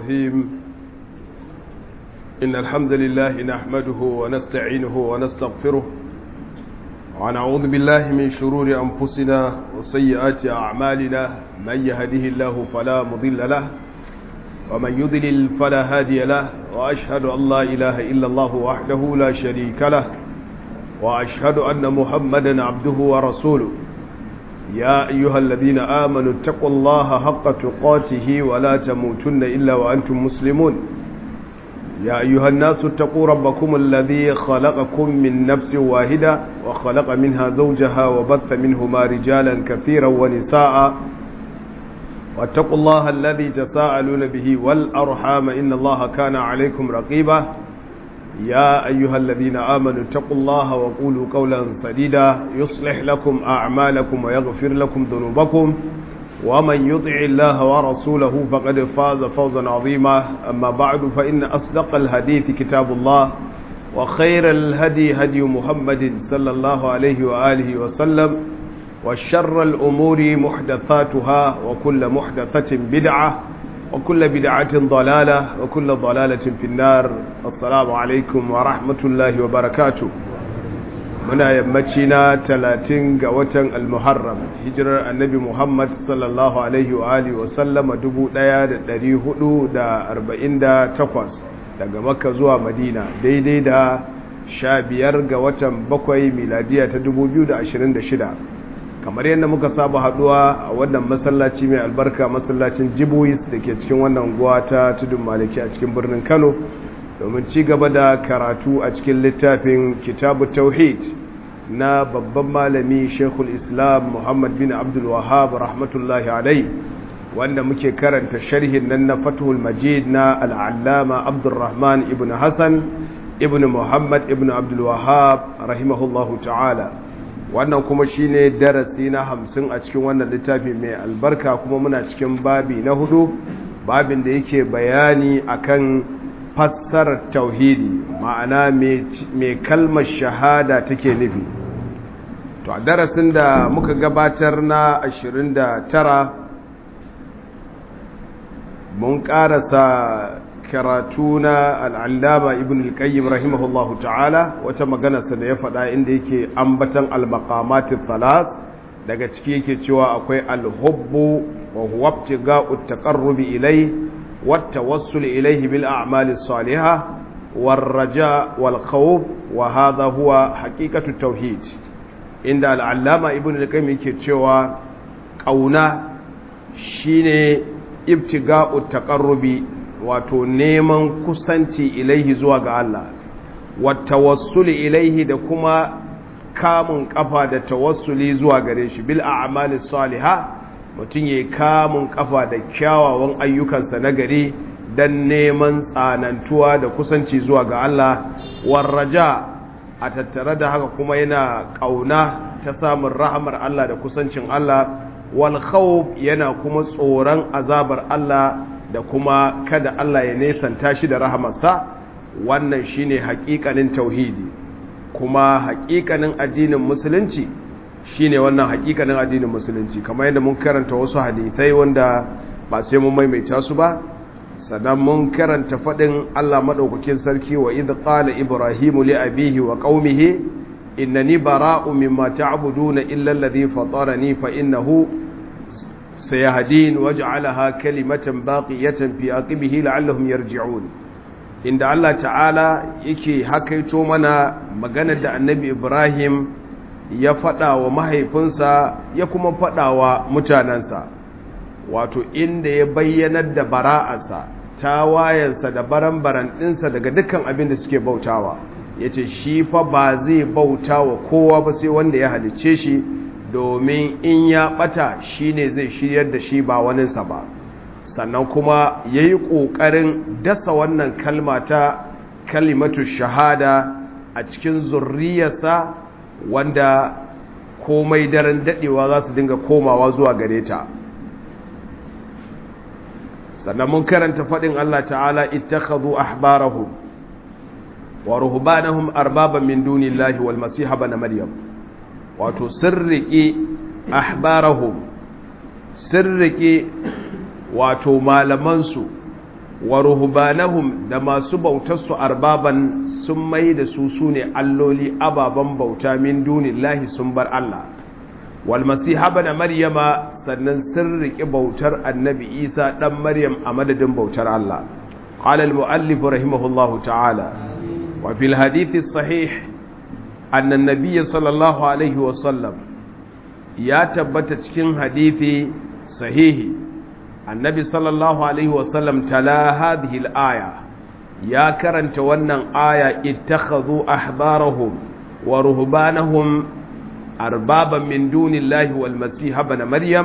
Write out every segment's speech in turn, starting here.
الرحيم إن الحمد لله نحمده ونستعينه ونستغفره ونعوذ بالله من شرور أنفسنا وسيئات أعمالنا من يهده الله فلا مضل له ومن يضلل فلا هادي له وأشهد أن لا إله إلا الله وحده لا شريك له وأشهد أن محمدا عبده ورسوله يا أيها الذين آمنوا اتقوا الله حق تقاته ولا تموتن إلا وأنتم مسلمون يا أيها الناس اتقوا ربكم الذي خلقكم من نفس واحدة وخلق منها زوجها وبث منهما رجالا كثيرا ونساء واتقوا الله الذي تساءلون به والأرحام إن الله كان عليكم رقيبا يا أيها الذين آمنوا اتقوا الله وقولوا قولا سديدا يصلح لكم أعمالكم ويغفر لكم ذنوبكم ومن يطع الله ورسوله فقد فاز فوزا عظيما أما بعد فإن أصدق الحديث كتاب الله وخير الهدي هدي محمد صلى الله عليه وآله وسلم وشر الأمور محدثاتها وكل محدثة بدعة وكل بدعة ضلالة وكل ضلالة في النار السلام عليكم ورحمة الله وبركاته muna yammaci na talatin ga watan almuharram hijirar annabi muhammad sallallahu alaihi wa alihi wa sallama 1448 daga makka zuwa madina daidai da sha biyar ga watan bakwai miladiya ta 2026 kamar yadda muka saba haduwa a wannan masallaci mai albarka masallacin jibuis da ke cikin wannan guwa ta tudun maliki a cikin birnin kano domin ci gaba da karatu a cikin littafin kitabu tauhid na babban malami shekul islam muhammad bin abdul wahab rahmatullahi alai wanda muke karanta sharhin nan na fathul majid na al'allama abdulrahman ibn hassan ibn muhammad ibn abdul wahab rahimahullahu ta'ala wannan kuma shine darasi na hamsin a cikin wannan littafi mai albarka kuma muna cikin babi na hudu babin da yake bayani akan fassarar tauhidi ma'ana mai kalmar shahada take nufi to a darasin da muka gabatar na 29 mun karasa karatu na al'allama ibn al-qayyim rahimahullahu ta'ala wata maganarsa da ya faɗa inda yake ambatan al-maqamatit thalas daga ciki yake cewa akwai al-hubbu wa huwa ibtiga'u at-taqarrubi ilayhi والتوسل إليه بالأعمال الصالحة والرجاء والخوف وهذا هو حقيقة التوحيد عند العلامة ابن القيم يكتشوا قونا شيني ابتغاء التقرب wato neman kusanci ilaihi zuwa ga Allah wattawassuli ilaihi da kuma kamun kafa da tawassuli zuwa gare shi bil a'mali salihah mutum ya kamun kafa da kyawawan ayyukansa na gari don neman tsanantuwa da kusanci zuwa ga Allah warraja a tattare da haka kuma yana ƙauna ta samun rahamar Allah da kusancin Allah wal yana kuma tsoron azabar Allah da kuma kada Allah ya nesanta shi da rahamarsa wannan shine haƙiƙanin tauhidi kuma haƙiƙanin addinin musulunci shine wannan hakikanin addinin musulunci kamar yadda mun karanta wasu hadithai wanda ba sai mun maimaita su ba sannan mun karanta fadin Allah madaukakin sarki wa idh qala ibrahimu li abihi wa qaumihi innani bara'u mimma ta'buduna illa alladhi fatarani fa innahu sayahdin waj'alaha kalimatan baqiyatan fi aqibihi la'allahum yarji'un inda Allah ta'ala yake hakaito mana maganar da annabi Ibrahim ya faɗa wa mahaifinsa ya kuma faɗa wa mutanensa wato inda ya bayyanar da bara'arsa tawayensa da baran-baran ɗinsa daga dukkan abin da suke bautawa ya ce shi fa ba zai bauta wa kowa ba sai wanda ya halicce shi domin in ya ɓata shi ne zai shiryar da shi ba waninsa ba sannan kuma ya yi ƙoƙarin dasa wannan kalma ta kalimatu shahada a cikin zurriyarsa wanda komai daren dadewa za su dinga komawa zuwa gare ta sannan mun karanta faɗin Allah ta'ala ittakhadhu ahbarahum wa ruhbanahum arbaban min dunillahi wal masiha bana maryam wato sirriki ahbarahum sirriki wato malamansu wa ruhbanahum da masu bautar su arbaban sun mai da su sune alloli ababan bauta min dunillahi sun bar Allah wal masiha bana maryama sannan sun riƙe bautar annabi isa dan maryam a madadin bautar Allah qala al muallif rahimahullahu ta'ala wa fil hadith sahih anna an-nabiy sallallahu alaihi wa sallam ya tabbata cikin hadithi sahihi annabi sallallahu alaihi wa sallam tala hadhihi al-aya ya karanta wannan aya ittakhadhu ahbarahum wa ruhbanahum أربابا من دون الله والمسيح بن مريم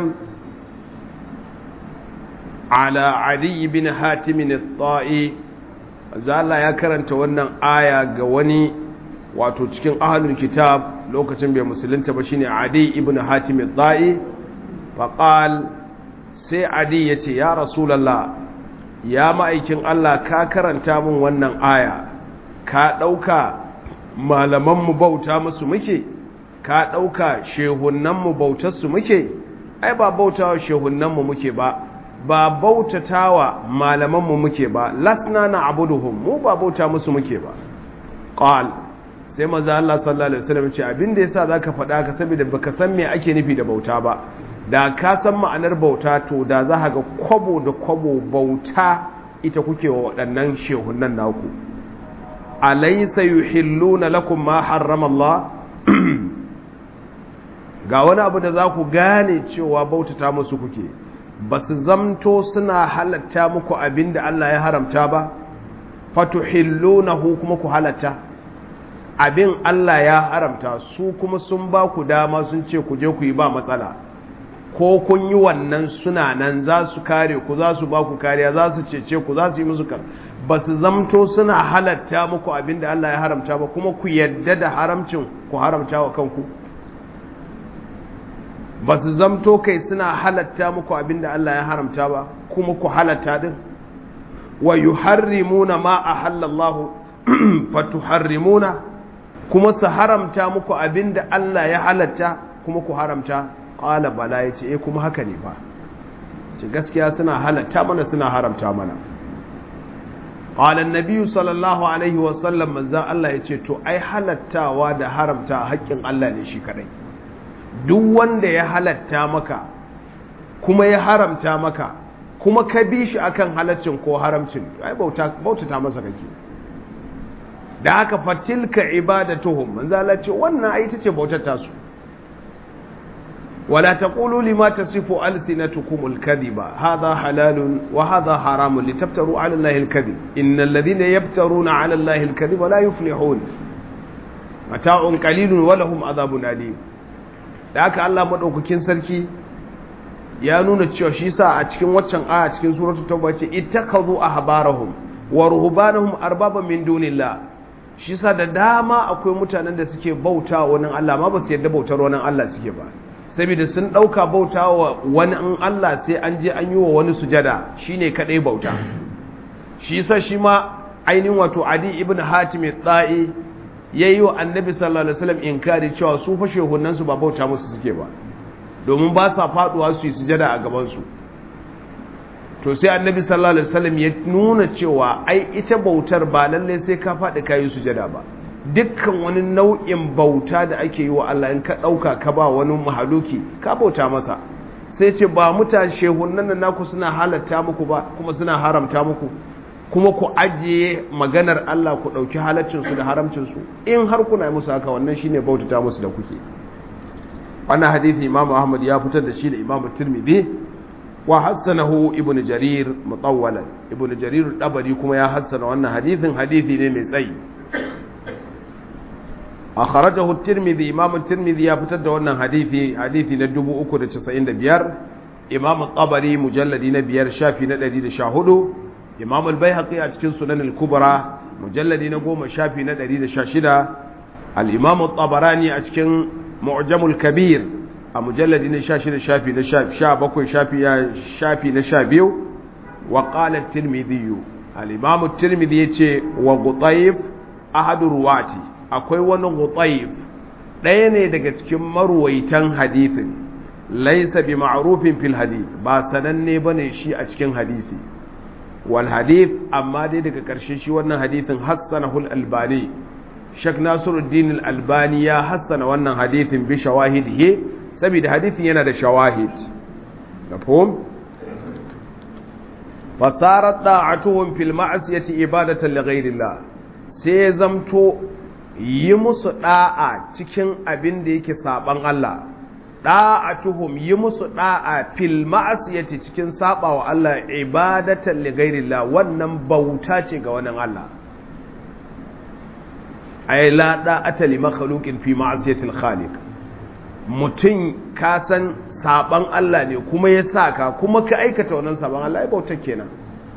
على علي بن حاتم الطائي Allah ya karanta wannan aya ga wani wato cikin ahlul kitab lokacin bai musulunta ba shine Adi ibn Hatim al-Da'i faqal sai Adi yace ya Rasulullah ya ma'aikin Allah ka karanta min wannan aya ka dauka malaman mu bauta musu muke ka ɗauka shehunanmu bautarsu muke ai ba bautawa shehunanmu muke ba ba bautatawa malamanmu muke ba lasna na abuduhum mu ba bauta musu muke ba qal sai maza Allah sallallahu alaihi wasallam ce abinda yasa zaka faɗa ka saboda baka san me ake nufi da bauta ba da ka san ma'anar bauta to da za ka ga kwabo da kwabo bauta ita kuke wa waɗannan shehunan naku alaysa yuhilluna lakum ma harrama Allah ga wani abu da za ku gane cewa bautata musu kuke ba su zamto suna halatta muku abin da Allah ya haramta ba fatuhillunahu kuma ku halatta abin Allah ya haramta su kuma sun ba ku dama sun ce ku je ku yi ba matsala ko kun yi wannan suna nan za su kare ku za su ba ku kariya za su cece ku za su yi musu ba su zamto suna halatta muku abin da Allah ya haramta ba kuma ku yadda da haramcin ku haramta wa kanku ba su zamto kai suna halatta muku abinda Allah ya haramta ba kuma ku halatta din wa yuharrimuna ma ahallallahu fatuharrimuna kuma su haramta muku abinda Allah ya halatta kuma ku haramta qala bala yace eh kuma haka ne fa ce gaskiya suna halatta mana suna haramta mana qala an-nabi sallallahu alaihi wa sallam manzo Allah yace to ai halattawa da haramta haƙƙin Allah ne shi kadai duk wanda ya halatta maka kuma ya haramta maka kuma ka bi shi akan halaccin ko haramcin ai bauta bautata masa kake da haka fatilka ibadatuhum manzo Allah ce wannan ai tace bautar tasu wala taqulu lima tasifu alsinatukum alkadhiba hadha halalun wa hadha haramun litaftaru ala allahi alkadhib innal ladhina yaftaruna ala allahi alkadhiba la yuflihun mata'un qalilun wa lahum adhabun alim da haka Allah maɗaukakin sarki ya nuna cewa shi sa a cikin waccan aya cikin suratu tauba ce ittakazu ahbarahum wa ruhbanahum arbaban min dunillah shi sa da dama akwai mutanen da suke bauta wa wani Allah ma ba su yadda bautar wani Allah suke ba saboda sun ɗauka bauta wa wani an Allah sai an je an yi wa wani sujada shine kadai bauta shi sa shi ma ainihin wato Adi ibn Hatim tsa'i ya yi wa annabi sallallahu alaihi wasallam inkari cewa su fashe hunansu ba bauta musu suke ba domin ba sa faduwa su yi sujada a gabansu to sai annabi sallallahu alaihi wasallam ya nuna cewa ai ita bautar ba lalle sai ka faɗi ka yi sujada ba dukkan wani nau'in bauta da ake yi wa Allah in ka ɗauka ka ba wani mahaluki ka bauta masa sai ce ba mutane shehunan nan naku suna halatta muku ba kuma suna haramta muku kuma ku ajiye maganar Allah ku ɗauki halaccinsu da haramcinsu in har kuna musu haka wannan shine bautata musu da kuke wannan hadithi Imam Ahmad ya fitar da shi da Imam Tirmidhi wa hassanahu Ibn Jarir mutawwalan Ibn Jarir dabari kuma ya hassana wannan hadithin hadithi ne mai tsayi akhrajahu at-Tirmidhi Imam Tirmidhi ya fitar da wannan hadithi hadithi na 395 Imam Tabari mujalladi na biyar shafi na 114 imam al-baihaqi a cikin sunan al-kubra mujalladi na goma shafi na 116 al-imam at-tabarani a cikin mu'jamul kabir a mujalladi na 16 shafi na 17 shafi ya shafi na 12 wa qala at-tirmidhi al-imam at-tirmidhi yace wa qutayb ahadu ruwati akwai wani qutayb ɗaya ne daga cikin marwaitan hadithin laysa bi ma'rufin fil hadith ba sananne bane shi a cikin hadisi wal hadith amma dai daga ƙarshe shi wannan hadithin hassanahu al-albani Sheikh Nasiruddin al-Albani ya hassana wannan hadithin bi shawahidihi saboda hadithin yana da shawahid mafhum fasarat da'atuhum fil ma'siyati ibadatan li ghayrillah sai zamto yi musu da'a cikin abin da yake saban Allah da'atuhum yi musu da'a fil ma'siyati cikin sabawa Allah ibadatan li ghayrillah wannan bauta ce ga wannan Allah ay la da'ata li makhluqin fi ma'siyatil khaliq mutum ka san saban Allah ne kuma ya saka kuma ka aikata wannan saban Allah ya bautar kenan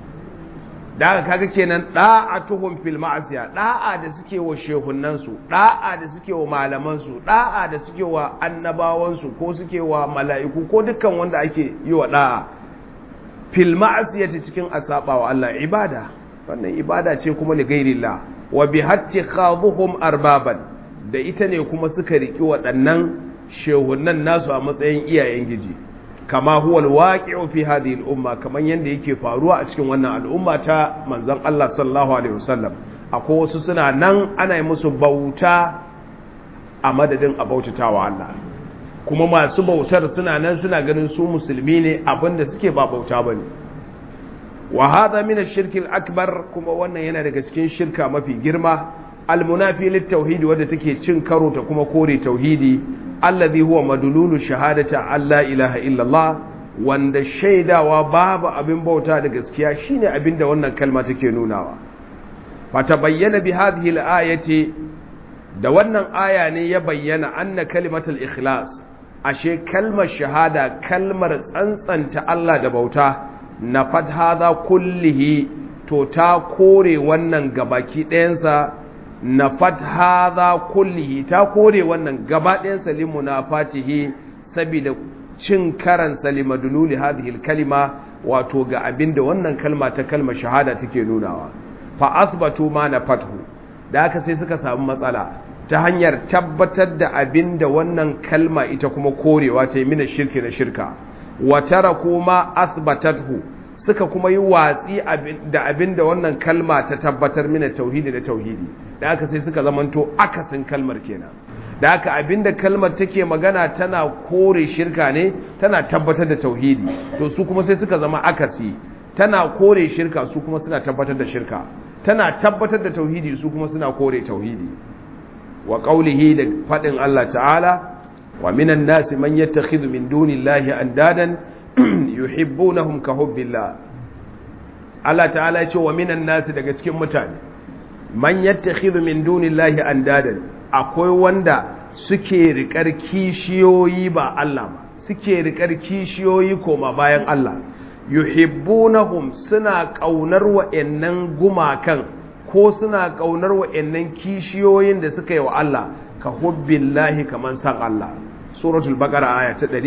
da haka kaga kenan da'atuhum fil ma'siya da'a da suke wa shehunan su da'a da suke wa malaman su da'a da suke wa annabawan su ko suke wa mala'iku ko dukkan wanda ake yi wa da'a fil ma'siyati cikin asaba wa Allah ibada wannan ibada ce kuma li ghairillah wa bi hatti khadhuhum arbaban da ita ne kuma suka riki waɗannan shehunan nasu a matsayin iyayen giji kama huwa alwaqi'u fi hadhihi al-umma kaman yanda yake faruwa a cikin wannan al'umma ta manzon Allah sallallahu alaihi wasallam akwai wasu suna nan ana yi musu bauta a madadin a bautatawa Allah kuma masu bautar suna nan suna ganin su musulmi ne abinda suke ba bauta bane wa hadha min ash-shirk al-akbar kuma wannan yana daga cikin shirka mafi girma al-munafi lit-tauhid wanda take cin karo ta kuma kore tauhidi alladhi huwa madululu shahadata alla ilaha illallah wanda shaidawa babu abin bauta da gaskiya shine abin da wannan kalma take nunawa fata bayyana bi hadhihi al-ayati da wannan aya ne ya bayyana anna kalimatul ikhlas ashe kalmar shahada kalmar tsantsanta Allah da bauta na fat hadha kullihi to ta kore wannan gabaki ɗayansa na fat hadha kullihi ta kore wannan gaba ɗayan salimu na fatihi saboda cin karan salima dululi hadhihi kalima wato ga abinda wannan kalma ta kalma shahada take nunawa fa asbatu ma na fathu da haka sai suka samu matsala ta hanyar tabbatar da abinda wannan kalma ita kuma korewa ta yi mina shirki na shirka wa taraku ma asbatathu suka kuma yi watsi da abinda wannan kalma ta tabbatar mina tauhidi da tauhidi da aka sai suka zamanto akasin kalmar kenan da aka abinda kalmar take magana tana kore shirka ne tana tabbatar da tauhidi to su kuma sai suka zama akasi tana kore shirka su kuma suna tabbatar da shirka tana tabbatar da tauhidi su kuma suna kore tauhidi wa qaulihi da fadin Allah ta'ala wa minan nasi man yattakhidhu min dunillahi andadan yuhibbunahum ka hubbillah Allah ta'ala ya ce wa minan nasi daga cikin mutane man yattakhidhu min dunillahi andadan akwai wanda suke rikar kishiyoyi ba Allah ba suke rikar kishiyoyi koma bayan Allah yuhibbunahum suna kaunar wa'annan gumakan ko suna kaunar wa'annan kishiyoyin da suka yi wa Allah ka hubbillahi kaman san Allah suratul baqara aya ta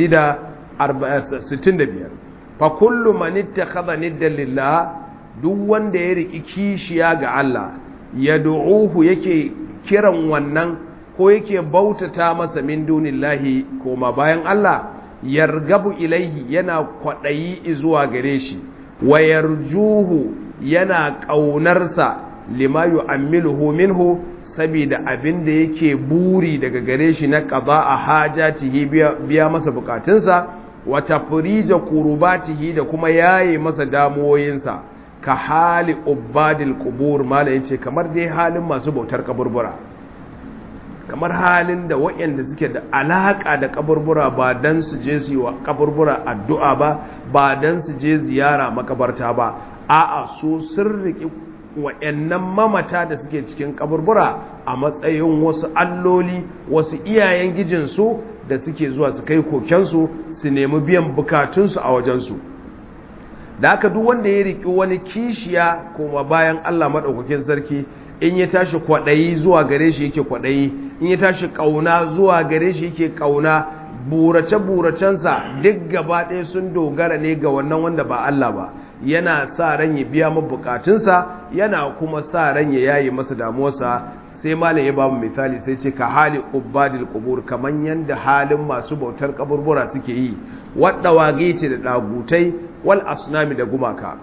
165 fa kullu man ittakhadha niddan lillah duk wanda ya riki kishiya ga Allah ya du'uhu yake kiran wannan ko yake bautata masa min dunillahi koma bayan Allah yargabu ilaihi yana kwaɗayi zuwa gare shi wa yarjuhu yana ƙaunarsa lima yu'ammiluhu minhu saboda abin da yake buri daga gare shi na ƙaza a hajatihi biya masa bukatunsa wa tafrija kurubatihi da kuma yaye masa damuwoyinsa ka hali ubadil qubur mala yace kamar dai halin masu bautar kaburbura kamar halin da waɗanda suke da alaka da kaburbura ba dan su je su yi wa kaburbura addu'a ba ba dan su je ziyara makabarta ba a'a su sun riki waɗannan mamata da suke cikin kaburbura a matsayin wasu alloli wasu iyayen gijinsu da suke zuwa su kai kokensu su nemi biyan bukatunsu a wajensu da haka duk wanda ya riki wani kishiya kuma bayan Allah maɗaukakin sarki in ya tashi kwaɗayi zuwa gare shi yake kwaɗayi in ya tashi ƙauna zuwa gare shi yake ƙauna burace-buracensa duk gaba ɗaya sun dogara ne ga wannan wanda ba Allah ba yana sa ran ya biya mu bukatunsa yana kuma sa ran ya yayi masa damuwarsa sai malam ya bamu misali sai ce ka hali ubadil qubur kaman yanda halin masu bautar kaburbura suke yi wadda wage ce da dagutai wal asnami da gumaka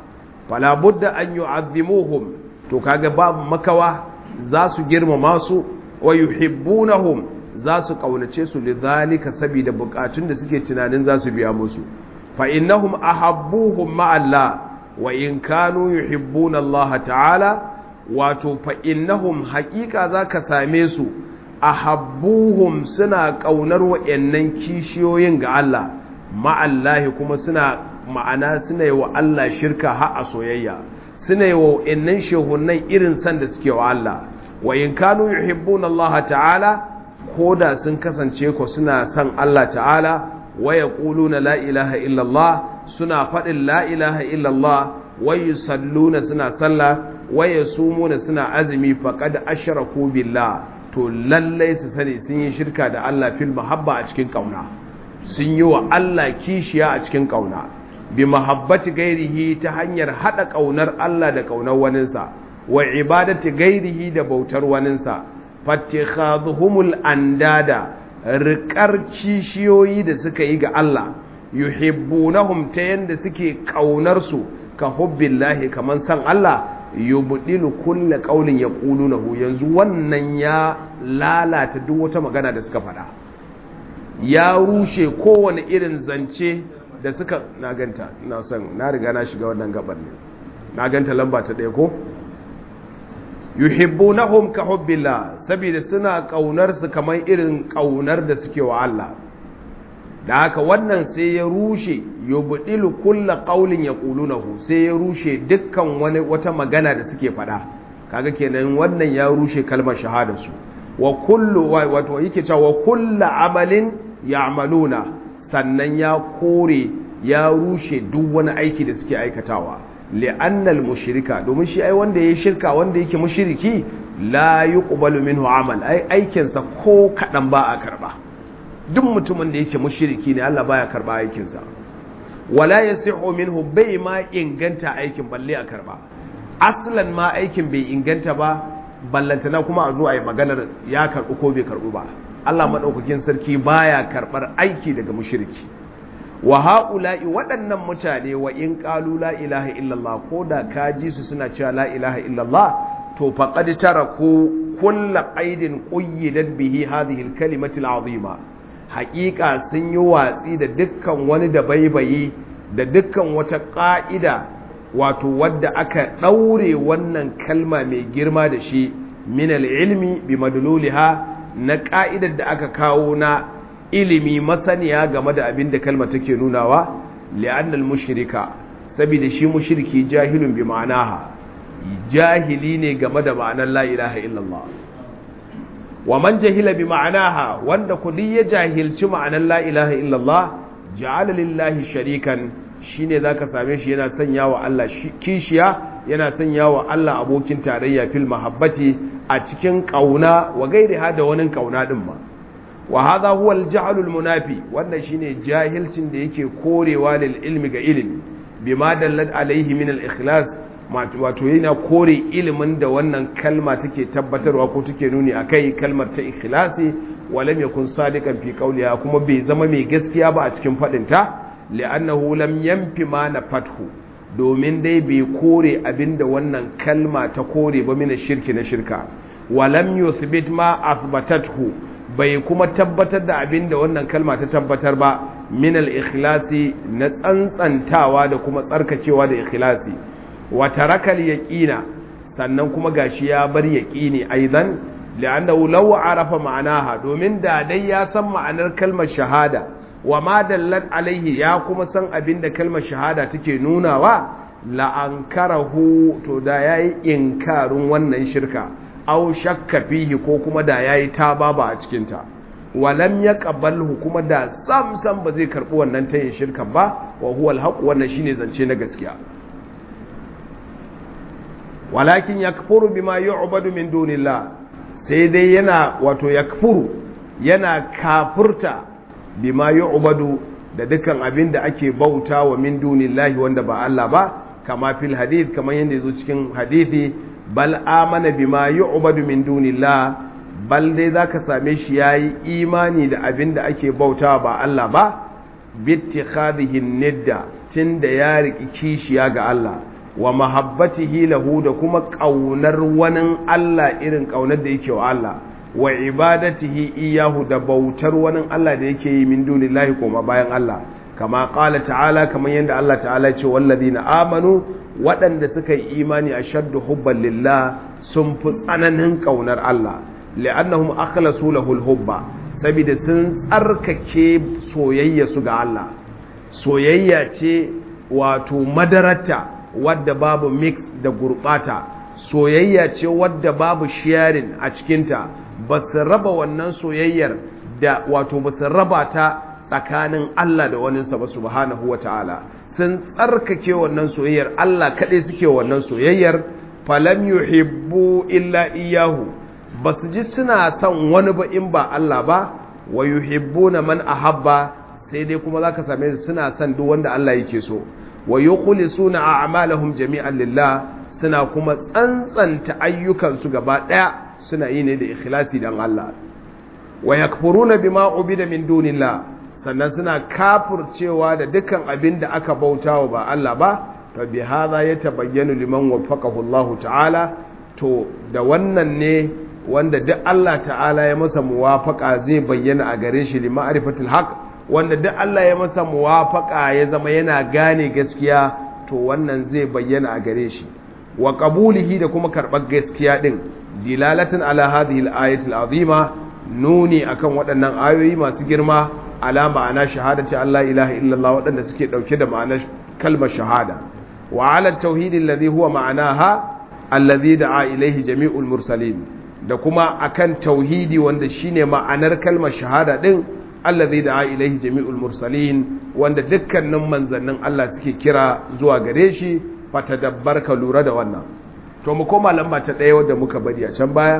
fala budda an yu'azzimuhum to kaga babu makawa za su girmama su wa yuhibbunahum za su kaunace su lidhalika saboda bukatun da suke tunanin za su biya musu fa innahum ahabbuhum ma Allah wa in kanu yuhibbuna Allah ta'ala wato fa innahum haqiqa zaka same su ahabbuhum suna kaunar wayannan kishiyoyin ga Allah ma Allah kuma suna ma'ana suna yi wa Allah shirka har a soyayya suna yi wa wayannan shehunan irin san da suke wa Allah wa in kanu yuhibbuna Allah ta'ala koda sun kasance ko suna son Allah ta'ala wa yaquluna la ilaha illallah suna faɗin la ilaha illallah wa yusalluna suna sallah wa yasumuna suna azumi faqad ashraku billah to lallai su sani sun yi shirka da Allah fil mahabba a cikin kauna sun yi wa Allah kishiya a cikin kauna bi mahabbati gairihi ta hanyar hada kaunar Allah da kaunar waninsa wa ibadati gairihi da bautar waninsa fattikhadhuhumul andada riƙar kishiyoyi da suka yi ga Allah yuhibbunahum ta yanda suke kaunar su ka hubbillahi kaman san Allah yubdilu kulli qawlin yaqulunahu yanzu wannan ya lalata duk wata magana da suka faɗa ya rushe kowane irin zance da suka na ganta ina son na riga na shiga wannan gaban ne na ganta lamba ta ɗaya ko yuhibbunahum ka hubbillah saboda suna kaunar su kamar irin kaunar da suke wa Allah da haka wannan sai ya rushe yubdilu kulla qaulin yaqulunahu sai ya rushe dukkan wani wata magana da suke faɗa kaga kenan wannan ya rushe kalmar shahada su wa kullu wato yake cewa wa kullu amalin ya'maluna sannan ya kore ya rushe duk wani aiki da suke aikatawa li'annal mushrika domin shi ai wanda yayi shirka wanda yake mushriki la yuqbalu minhu amal ai aikin sa ko kadan ba a karba duk mutumin da yake mushriki ne Allah baya karba aikin sa wala yasihu minhu bai ma inganta aikin balle a karba aslan ma aikin bai inganta ba ballantana kuma a zo a yi maganar ya karbu ko bai karbu ba Allah madaukakin sarki baya karbar aiki daga mushriki wa ha'ula'i waɗannan mutane wa in ƙalu la ilaha illallah ko da ka ji su suna cewa la ilaha illallah to faƙad tara ko kulla ƙaidin ƙuyyidat bihi hadhihi al-kalimati al-azima haƙiƙa sun yi watsi da dukkan wani da baibayi da dukkan wata ƙa'ida wato wadda aka ɗaure wannan kalma mai girma da shi min al-ilmi bi madluliha na ƙa'idar da aka kawo na ilimi masaniya game da abin da kalma take nunawa li'annal mushrika saboda shi mushriki jahilun bi ma'anaha jahili ne game da ma'anar la ilaha illallah wa man jahila bi ma'anaha wanda kudi ya jahilci ma'anar la ilaha illallah ja'ala lillahi sharikan shine zaka same shi yana sanya wa Allah kishiya yana sanya wa Allah abokin tarayya fil mahabbati a cikin kauna wa gairiha da wani kauna din ma wa hadha huwa al-jahl al-munafi wannan shine jahilcin da yake korewa lil ilmi ga ilimi bima dallat alaihi min al-ikhlas wato yana kore ilimin da wannan kalma take tabbatarwa ko take nuni akai kalmar ta ikhlasi wa lam yakun sadiqan fi qawliha kuma bai zama mai gaskiya ba a cikin fadin ta li'annahu lam yanfi ma na fathu domin dai bai kore abinda wannan kalma ta kore ba mina shirki na shirka wa lam yuthbit ma athbatathu bai kuma tabbatar da abin da wannan kalma ta tabbatar ba min al-ikhlasi na tsantsantawa da kuma tsarkakewa da ikhlasi wa tarakal yaqina sannan kuma gashi ya bar yaqini aidan li'annahu law arafa ma'anaha domin da dai ya san ma'anar kalmar shahada wa ma dallat alaihi ya kuma san abin da kalmar shahada take nunawa la ankarahu to da yayi inkarin wannan shirka aw shakka fihi ko kuma da yayi tababa a cikin ta walam yaqbalhu kuma da sam sam ba zai karbi wannan tayin shirkan ba wa huwa alhaq wannan shine zance na gaskiya walakin yakfuru bima yu'badu min dunillah sai dai yana wato yakfuru yana kafurta bima yu'badu da dukkan abin da ake bauta wa min dunillahi wanda ba Allah ba kama fil hadith kamar yadda yazo cikin hadithi bal amana bima yu'badu min dunillah bal dai zaka same shi yayi imani da abin da ake bauta ba Allah ba bittikhadhihi nidda tunda ya riki kishiya ga Allah wa mahabbatihi lahu da kuma ƙaunar wani Allah irin ƙaunar da yake wa Allah wa ibadatihi iyahu da bautar wani Allah da yake yi min dunillahi koma bayan Allah kama qala ta'ala kamar yadda Allah ta'ala ce wallazina amanu waɗanda suka yi imani ashaddu hubban lillah sun fi tsananin ƙaunar Allah li'annahum akhlasu lahu hubba saboda sun tsarkake soyayya su ga Allah soyayya ce wato madarata wadda babu mix da gurbata soyayya ce wadda babu sharing a cikinta ba su raba wannan soyayyar da wato ba su raba ta tsakanin Allah da waninsa ba subhanahu wata'ala sun tsarkake wannan soyayyar Allah kaɗai suke wannan soyayyar falam yuhibbu illa iyahu ba su ji suna son wani ba in ba Allah ba wa yuhibbuna man ahabba sai dai kuma zaka same su suna son duk wanda Allah yake so wa yukhlisuna a'malahum jami'an lillah suna kuma tsantsanta ayyukansu gaba daya suna yi ne da ikhlasi dan Allah wa yakfuruna bima ubida min dunillah sannan suna kafircewa da dukkan abin da aka bautawa ba Allah ba fa bi hadha yatabayyanu liman waffaqahu Allah ta'ala to da wannan ne wanda duk Allah ta'ala ya masa muwafaka zai bayyana a gare shi li ma'rifatil haqq wanda duk Allah ya masa muwafaka ya zama yana gane gaskiya to wannan zai bayyana a gare shi wa qabulihi da kuma karɓar gaskiya din dilalatan ala hadhihi al-ayati al-azima nuni akan waɗannan ayoyi masu girma ala ma'ana shahadati Allah ilaha illallah waɗanda suke ɗauke da ma'anar kalmar shahada wa ala tauhid alladhi huwa ma'anaha alladhi da'a ilayhi jami'ul mursalin da kuma akan tauhidi wanda shine ma'anar kalmar shahada din allazi da ilaihi jami'ul mursalin wanda dukkanin manzannin Allah suke kira zuwa gare shi fatadabbar ka lura da wannan to mu koma lamba ta ɗaya wadda muka bari a can baya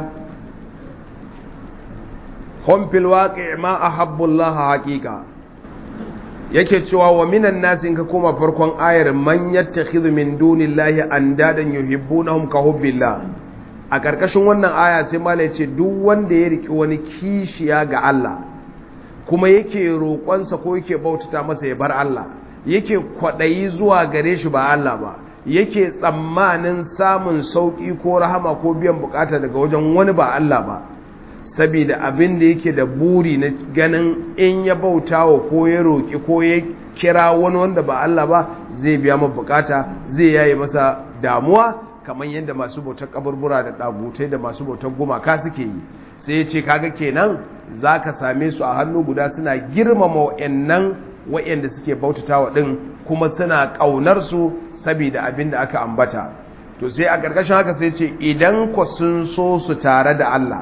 hum fil waqi' ma ahabbu Allah haqiqa yake cewa wa minan nas in ka koma farkon ayar man yattakhidhu min dunillahi andadan yuhibbunahum ka hubbillah a karkashin wannan aya sai malai ce duk wanda ya riki wani kishiya ga Allah kuma yake roƙonsa ko yake bautata masa ya bar Allah yake kwaɗayi zuwa gare shi ba Allah ba yake tsammanin samun sauƙi ko rahama ko biyan bukata daga wajen wani ba Allah ba saboda abin da yake da buri na ganin in ya bautawa ko ya roƙi ko ya kira wani wanda ba Allah ba zai biya masa bukata zai yaye masa damuwa kamar yadda masu bautar kaburbura da ɗagutai da masu bautar gumaka suke yi sai ya ce kaga kenan za ka same su a hannu guda suna girmama wa'annan wa'anda suke bautatawa ɗin kuma suna ƙaunar su saboda abin da aka ambata to sai a ƙarƙashin haka sai ce idan ku sun so su tare da Allah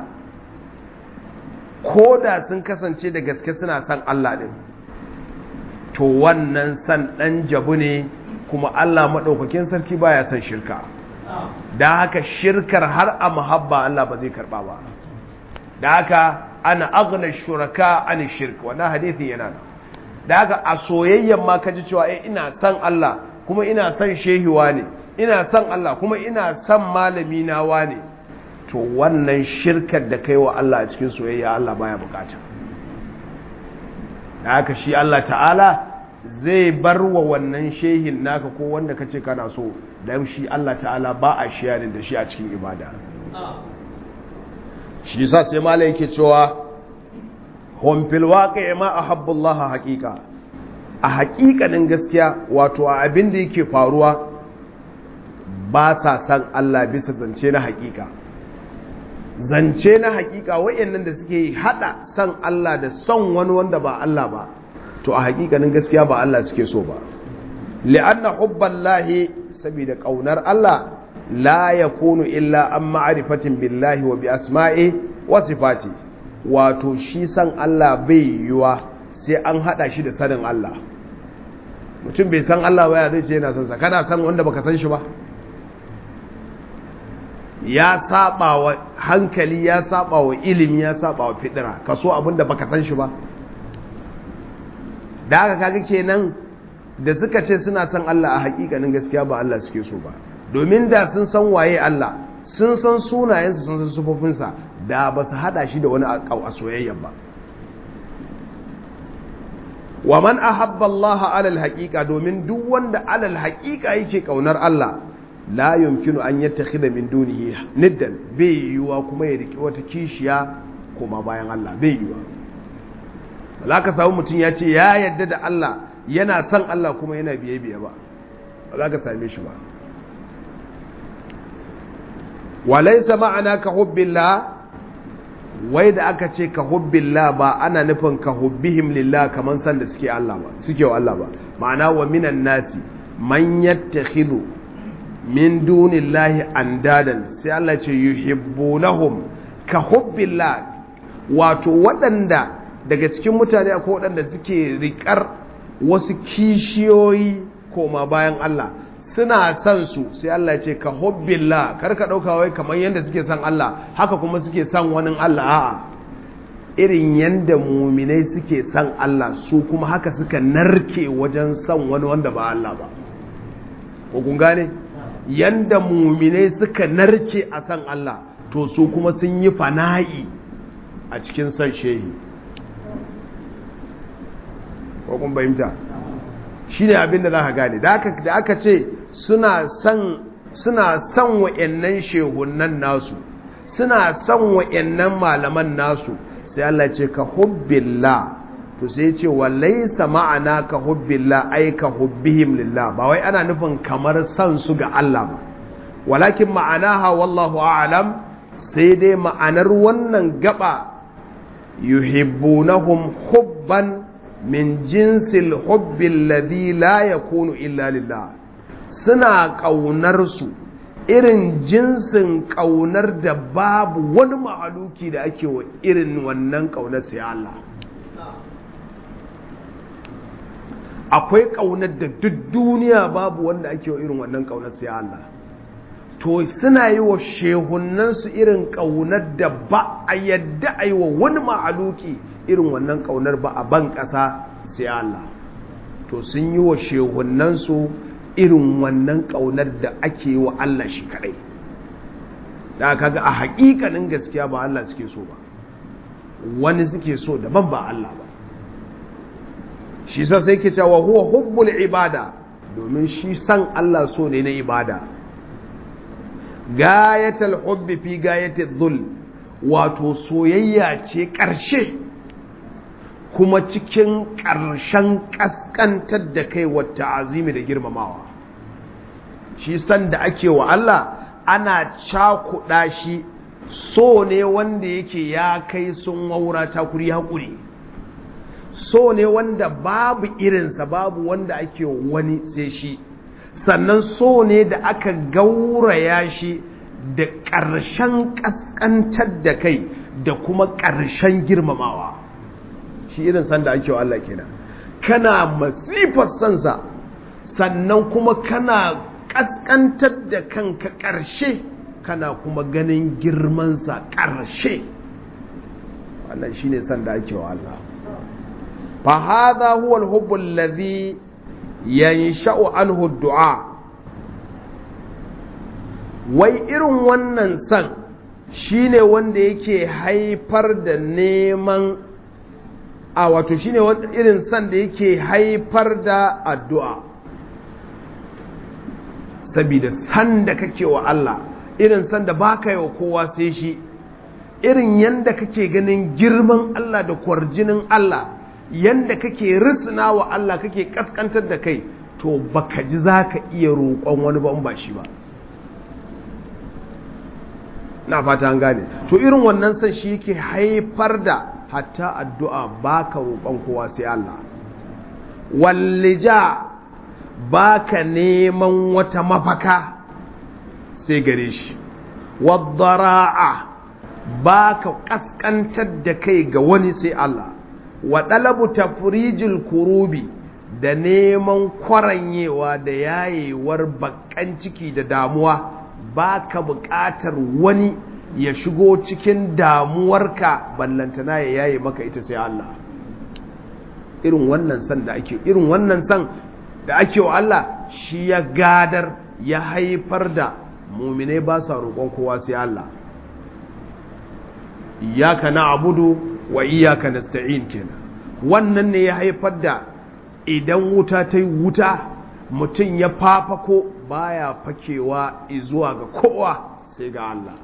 ko da sun kasance da gaske suna son Allah ɗin to wannan san ɗan jabu ne kuma Allah maɗaukakin sarki baya son shirka da haka shirkar har a muhabba Allah ba zai karɓa ba da haka ana agna shuraka an shirk wannan hadisi yana da haka a soyayyen ma kaji cewa eh ina son Allah kuma ina son shehiwa ne ina son Allah kuma ina son malami na wane to wannan shirkar da kai wa Allah a cikin soyayya Allah baya bukata da haka shi Allah ta'ala zai bar wa wannan shehin naka ko wanda kace kana so dan shi Allah ta'ala ba a shiyarin da shi a cikin ibada shi yasa sai malai yake cewa hum fil waqi'i ma ahabbu Allah haqiqa a haƙiƙanin gaskiya wato a abin da yake faruwa ba sa san Allah bisa zance na haƙiƙa zance na haƙiƙa wayannan da suke hada san Allah da son wani wanda ba Allah ba to a haƙiƙanin gaskiya ba Allah suke so ba li'anna hubballahi saboda kaunar Allah la yakunu illa an ma'rifatin billahi wa bi asma'i wa sifati wato shi san Allah bai yiwa sai an hada shi da sanin Allah mutum bai san Allah ba ya zai ce yana san sa kana san wanda baka san shi ba ya saba wa hankali ya saba wa ilimi ya saba wa fidira kaso abinda baka san shi ba da haka kaga kenan da suka ce suna san Allah a hakikanin gaskiya ba Allah suke so ba domin da sun san waye Allah sun san sunayensa sun san sufofinsa da ba su hada shi da wani a soyayya ba wa man ahabba Allah alal haqiqa domin duk wanda alal haqiqa yake kaunar Allah la yumkinu an yattakhidha min dunihi niddan bai yiwa kuma ya riki wata kishiya kuma bayan Allah bai yiwa za ka samu mutum ya ce ya yadda da Allah yana son Allah kuma yana biye biye ba ba za ka same shi ba walaisa ma'ana ka hubbillah wai da aka ce ka hubbillah ba ana nufin ka hubbihim lillah kaman san da suke Allah ba suke wa Allah ba ma'ana wa minan nasi man yattakhidhu min dunillahi andadan sai Allah ce yuhibbunahum ka hubbillah wato waɗanda daga cikin mutane akwai waɗanda suke riƙar wasu kishiyoyi koma bayan Allah suna son su sai Allah ce ka hubbillah kar ka ɗauka wai kamar yadda suke son Allah haka kuma suke son wani Allah a'a irin yadda muminai suke son Allah su kuma haka suka narke wajen son wani wanda ba Allah ba ko kun gane yanda muminai suka narke a son Allah to su kuma sun yi fana'i a cikin son shehi ko kun fahimta shi ne abin da za ka gane da aka ce suna son suna son wa'annan shehunan nasu suna son wa'annan malaman nasu sai Allah ce ka hubbillah to sai ce wa laysa ma'ana ka hubbillah ai ka hubbihim lillah ba wai ana nufin kamar san su ga Allah ba walakin ma'anaha wallahu a'lam sai dai ma'anar wannan gaba yuhibbunahum hubban min jinsil hubbi alladhi la yakunu illa lillah suna kaunar su irin jinsin kaunar da babu wani mahaluki da ake wa irin wannan kaunar sai Allah akwai kaunar da duk duniya babu wanda ake wa irin wannan kaunar sai Allah to suna yi wa shehunansu irin kaunar da ba a yadda a yi wa wani mahaluki irin wannan kaunar ba a ban ƙasa sai Allah to sun yi wa shehunansu irin wannan kaunar da ake yi wa Allah shi kadai da kaga a haƙiƙanin gaskiya ba Allah suke so ba wani suke so daban ba Allah ba shi sa sai ke cewa huwa hubbul ibada domin shi san Allah so ne na ibada gayatul hubbi fi gayatul dhul wato soyayya ce ƙarshe kuma cikin ƙarshen ƙasƙantar da kai wata azimi da girmamawa shi san da ake wa Allah ana cakuɗa shi so ne wanda yake ya kai sun waura takuri haƙuri so ne wanda babu irinsa babu wanda ake wani sai shi sannan so ne da aka gauraya shi da ƙarshen ƙasƙantar da kai da kuma ƙarshen girmamawa shi irin sanda ake wa Allah kenan kana masifar sansa sannan kuma kana ƙasƙantar da kanka ƙarshe kana kuma ganin girmansa ƙarshe wannan shine sanda ake wa Allah فهذا هو الحب الذي ينشأ عنه الدعاء wai irin wannan san shine wanda yake haifar da neman a wato shine irin san da yake haifar da addu'a saboda san da kake wa Allah irin san da baka yi wa kowa sai shi irin yanda kake ganin girman Allah da kwarjinin Allah yanda kake risina wa Allah kake kaskantar da kai to baka ji za ka iya roƙon wani ban ba shi ba na fata an gane to irin wannan san shi yake haifar da hatta addu'a baka roƙon kowa sai Allah wallija baka neman wata mafaka sai gare shi waddara'a baka kaskantar da kai ga wani sai Allah wa ɗalabu tafrijil kurubi da neman kwaranyewa da yayewar bakan ciki da damuwa ba ka buƙatar wani ya shigo cikin damuwarka ballantana ya yaye maka ita sai Allah irin wannan san da ake irin wannan san da ake wa Allah shi ya gadar ya haifar da muminai ba sa roƙon kowa sai Allah iyaka na abudu wa iyaka nasta'in kenan wannan ne ya haifar da idan wuta ta yi wuta mutum ya fafako baya fakewa zuwa ga kowa sai ga Allah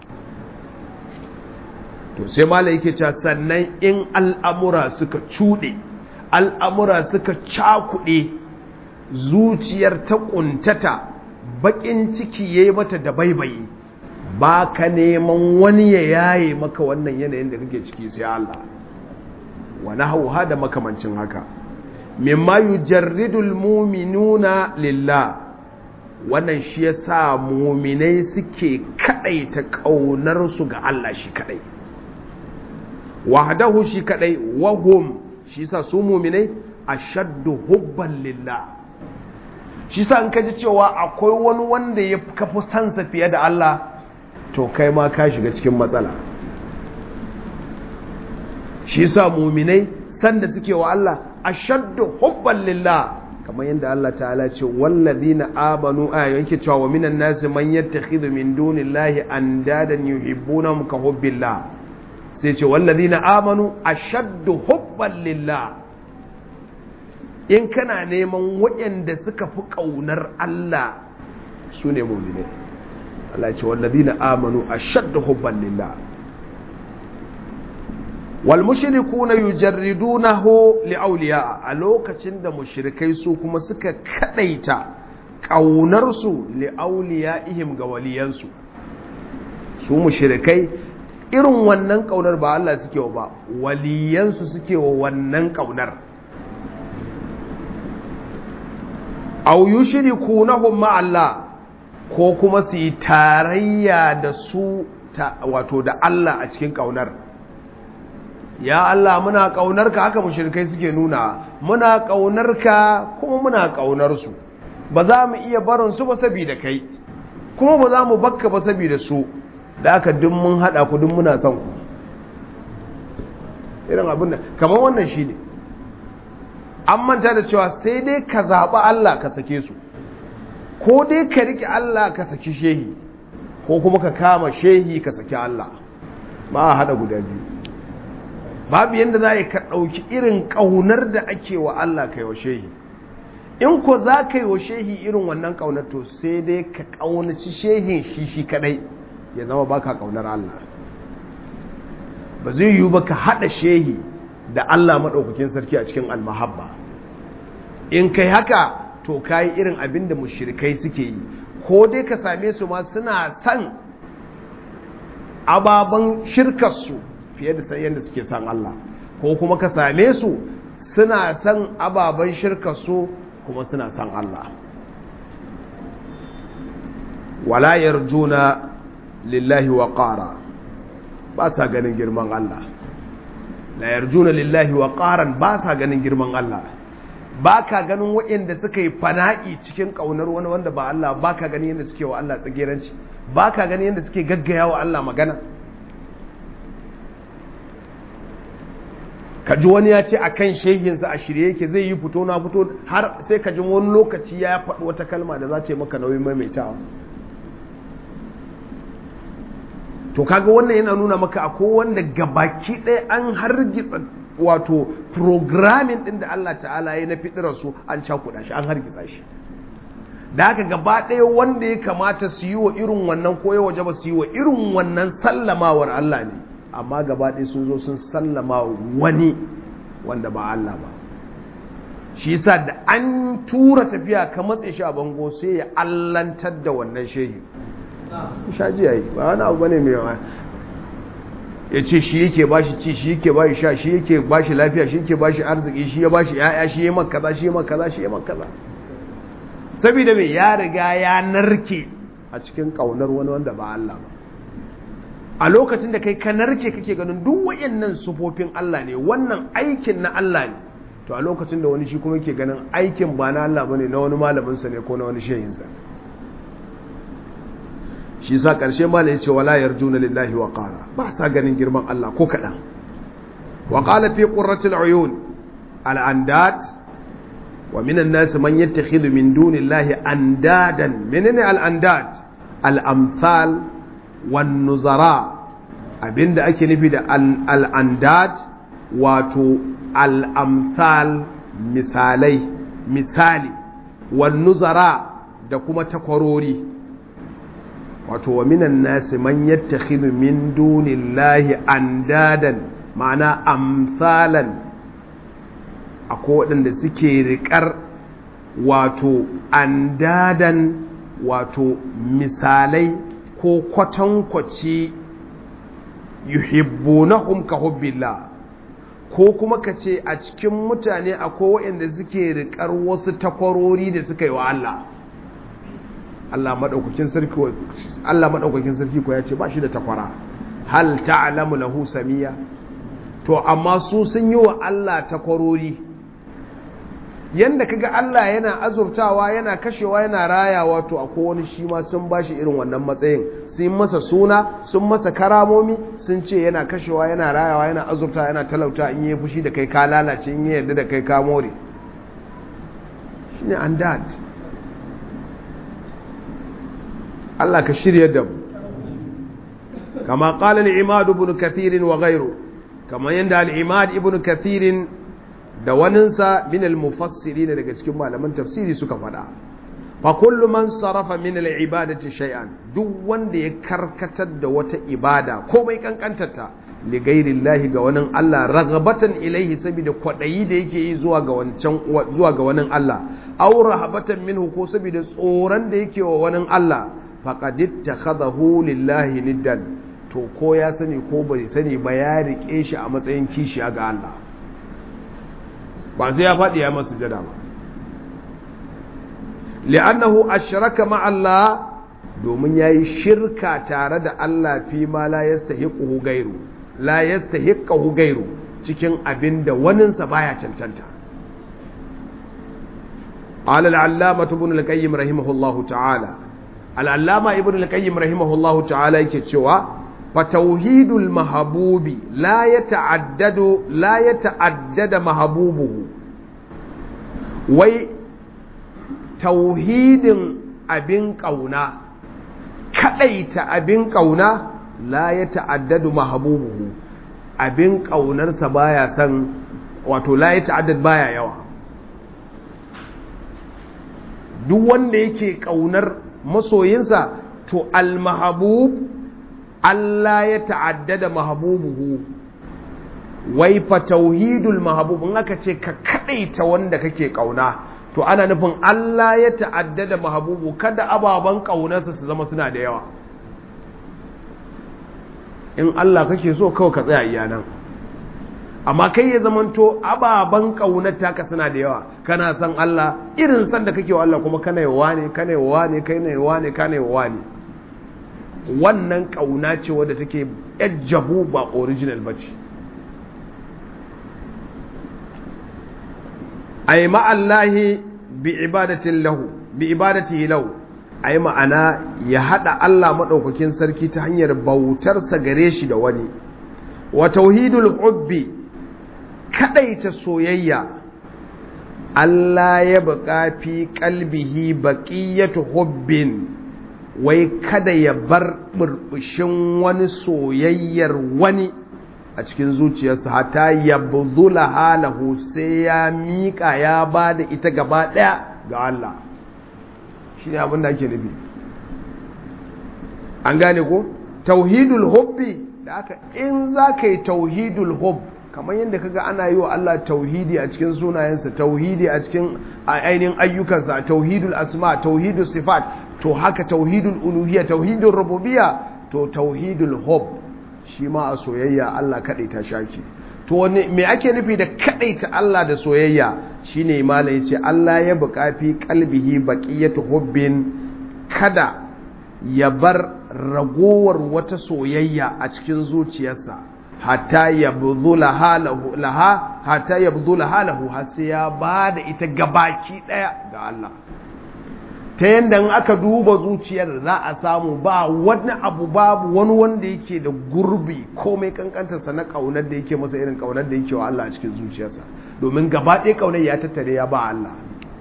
to sai malai yake cewa sannan in al'amura suka cuɗe al'amura suka cakuɗe zuciyar ta ƙuntata baƙin ciki ya yi mata da baibayi ba ka neman wani ya yaye maka wannan yanayin da kake ciki sai Allah wani hauha da makamancin haka mimma yujarridul muminuna lillah wannan shi yasa muminai suke kadaita kaunar su ga Allah shi kadai wahdahu shi kadai wahum shi yasa su muminai ashaddu hubban lillah shi yasa in kaji cewa akwai wani wanda ya kafi sansa fiye da Allah to kai ma ka shiga cikin matsala shi yasa muminai sanda suke wa Allah ashaddu hubban lillah kamar yadda Allah ta'ala ce walladina amanu a yanke cewa wa minan nasi man yattakhidhu min dunillahi andadan yuhibbunahum ka hubbillah sai ce walladina amanu ashaddu hubban lillah in kana neman waɗanda suka fi ƙaunar Allah su ne mu'minai Allah ce walladina amanu ashaddu hubban lillah wal mushrikuna yujarridunahu li awliya a lokacin da mushrikai su kuma suka kadaita kaunar su li awliyaihim ga waliyansu su mushrikai irin wannan kaunar ba Allah suke wa ba waliyansu suke wa wannan kaunar aw yushrikunahum ma Allah ko kuma su yi tarayya da su wato da Allah a cikin kaunar ya Allah muna ƙaunarka haka mushrikai suke nuna muna ƙaunarka kuma muna ƙaunar su ba za mu iya barin su ba saboda kai kuma ba za mu bakka ba saboda su da aka duk mun haɗa ku duk muna son ku irin abin da kamar wannan shine an manta da cewa sai dai ka zaɓi Allah ka sake su ko dai ka riƙe Allah ka saki shehi ko kuma ka kama shehi ka saki Allah ba a haɗa guda biyu babu yadda za ka ɗauki irin ƙaunar da ake wa Allah kai wa shehi in ko za ka yi wa shehi irin wannan ƙaunar to sai dai ka ƙaunaci shehin shi shi kaɗai ya zama ba ka ƙaunar Allah ba zai yiwu ba ka haɗa shehi da Allah maɗaukakin sarki a cikin almahabba in kai haka to ka yi irin abin da mushrikai suke yi ko dai ka same su ma suna son ababen shirkarsu fiye da yadda suke san Allah ko kuma ka same su suna san ababen shirka su kuma suna san Allah wala yarjuna lillahi wa qara ba sa ganin girman Allah la yarjuna lillahi wa qaran ba sa ganin girman Allah ba ka ganin waɗanda suka yi fana'i cikin ƙaunar wani wanda ba Allah ba ka ganin yadda suke wa Allah tsageranci ba ka ganin yadda suke gaggaya wa Allah magana ka ji wani ya ce a kan shehinsa a shirye yake zai yi fito na fito har sai ka ji wani lokaci ya faɗi wata kalma da za ta yi maka nauyin maimaitawa to kaga wannan yana nuna maka akwai wanda gabaki ɗaya an hargitsa wato programming ɗin da Allah ta'ala ya na fitirar su an cakuɗa shi an hargitsa shi da haka gaba ɗaya wanda ya kamata su yi wa irin wannan ko ya waje ba su yi wa irin wannan sallamawar Allah ne amma gaba ɗaya sun zo sun sallama wani wanda ba Allah ba shi yasa da an tura tafiya ka matse shi a bango sai ya allantar da wannan shehi shaji yayi ba wani abu bane mai yawa ya ce shi yake ba shi ci shi yake ba shi sha shi yake ba shi lafiya shi yake ba shi arziki shi ya ba shi ya'ya shi ya maka kaza shi ya maka kaza shi ya maka kaza saboda mai ya riga ya narke a cikin kaunar wani wanda ba Allah ba a lokacin da kai ka narke kake ganin duk wayannan sufofin Allah ne wannan aikin na Allah ne to a lokacin da wani shi kuma yake ganin aikin ba na Allah bane na wani malamin sa ne ko na wani shehin sa shi sa karshe malai yace wala yarjuna lillahi wa qala ba sa ganin girman Allah ko kadan wa qala fi qurratil uyun al andad wa minan nas man yattakhidhu min dunillahi andadan menene al andad al amsal wan nuzara abinda ake nufi da al andad wato al amsal misalai misali wan nuzara da kuma takwarori wato wa minan nasi man yattakhidhu min dunillahi andadan ma'ana amsalan akwai waɗanda suke riƙar wato andadan wato misalai ko kwatankwaci yuhibbunahum ka hubbillah ko kuma ka ce a cikin mutane akwai waɗanda suke riƙar wasu takwarori da suka yi wa Allah Allah maɗaukakin sarki Allah maɗaukakin sarki ko ya ce ba shi da takwara hal ta'lamu lahu samiya to amma su sun yi wa Allah takwarori yanda kaga Allah yana azurtawa yana kashewa yana rayawa to akwai wani shi ma sun bashi irin wannan matsayin sun masa suna sun masa karamomi sun ce yana kashewa yana rayawa yana azurta yana talauta in yi fushi da kai ka lalace in yi yarda da kai ka more shine andad Allah ka shirya da mu kama qala al-imad ibn kathir wa ghayru kama yanda al-imad ibn kathir da waninsa min al-mufassirin daga cikin malaman tafsiri suka faɗa fa kullu man sarafa min al-ibadati shay'an duk wanda ya karkatar da wata ibada komai kankantarta li ghairillahi ga wani Allah raghabatan ilaihi saboda kwadayi da yake yi zuwa ga wancan zuwa ga wani Allah aw rahabatan minhu ko saboda tsoron da yake wa wani Allah faqad ittakhadahu lillahi niddan to ko ya sani ko bai sani ba ya rike shi a matsayin kishiya ga Allah ba sai ya faɗi ya masu jada ba li'annahu ashraka ma Allah domin yayi shirka tare da Allah fi ma la yastahiqu gairu la yastahiqu gairu cikin abin da waninsa baya cancanta قال العلامة ابن القيم رحمه الله تعالى العلامة ابن القيم رحمه الله تعالى يكتشوا فتوحيد المحبوب لا يتعدد لا يتعدد محبوبه وي توحيد abin ƙauna kaɗaita abin ƙauna la ya ta'addadu mahabubuhu abin ƙaunarsa baya san wato la ya ta'addad baya yawa duk wanda yake ƙaunar masoyinsa to al-mahabub Allah ya ta'addada mahabubuhu wai fa tauhidul mahabub in aka ce ka kadaita wanda kake kauna to ana nufin Allah ya ta'addada mahabubu kada ababan kaunarsa su zama suna da yawa in Allah kake so kawai ka tsaya iyanan amma kai ya zamanto ababan kaunar taka suna da yawa kana san Allah irin san da kake wa Allah kuma kana yawa ne kana yawa ne kana yawa ne kana yawa ne wannan ƙauna ce wadda take jabu ba original ba ce a yi ma'allahi bi ibadatin lahu bi ibadati lahu a yi ma'ana ya haɗa Allah maɗaukakin sarki ta hanyar bautarsa gare shi da wani wa tauhidul hubbi kaɗaita soyayya Allah ya buƙa fi ƙalbihi baƙiyatu hubbin wai kada ya bar burbushin wani soyayyar wani a cikin zuciyarsa hata ya buzula halahu sai ya miƙa ya ba da ita gaba ɗaya ga Allah shi ne abin da ake nufi an gane ko tauhidul hubbi da aka in za ka yi tauhidul hub kamar yadda kaga ana yi wa Allah tauhidi a cikin sunayensa tauhidi a cikin ainihin ayyukansa tauhidul asma tauhidul sifat to haka tauhidul uluhiyya tauhidul rububiyya to tauhidul hub shi ma a soyayya Allah kadai ta shaki to wani me ake nufi da kadai ta Allah da soyayya shine malai yace Allah ya buƙafi qalbihi baqiyatu hubbin kada ya bar ragowar wata soyayya a cikin zuciyarsa hatta yabdhula halahu laha hatta yabdhula halahu har sai ya bada ita gabaki daya ga Allah ta yadda in aka duba zuciyar za a samu ba wani abu babu wani wanda yake da gurbi komai kankantarsa na kaunar da yake masa irin kaunar da yake wa Allah a cikin zuciyarsa domin gaba ɗaya kaunar ya tattare ya ba Allah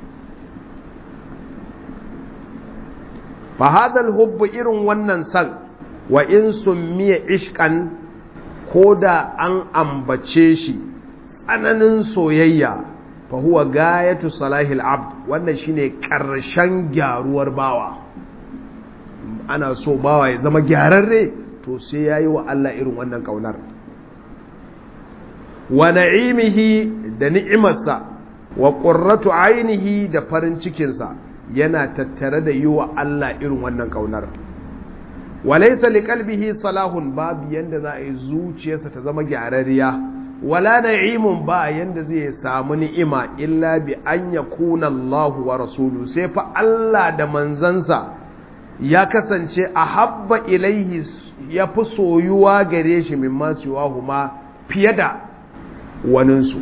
fahadal hubbu irin wannan san wa in summiya ishkan ko da an ambace shi tsananin soyayya fa huwa gayatu salahil abd wannan shine karshen gyaruwar bawa ana so bawa ya zama gyararre to sai yayi wa Allah irin wannan kaunar wa na'imihi da ni'imarsa wa qurratu ainihi da farin cikinsa yana tattare da yi wa Allah irin wannan kaunar walaysa liqalbihi salahun babu yanda za a yi zuciyarsa ta zama gyararriya wala na'imun ba yanda zai samu ni'ima illa bi an yakuna Allah wa rasuluhu sai fa Allah da manzansa ya kasance a habba ilaihi ya fi soyuwa gare shi min masu huma fiye da waninsu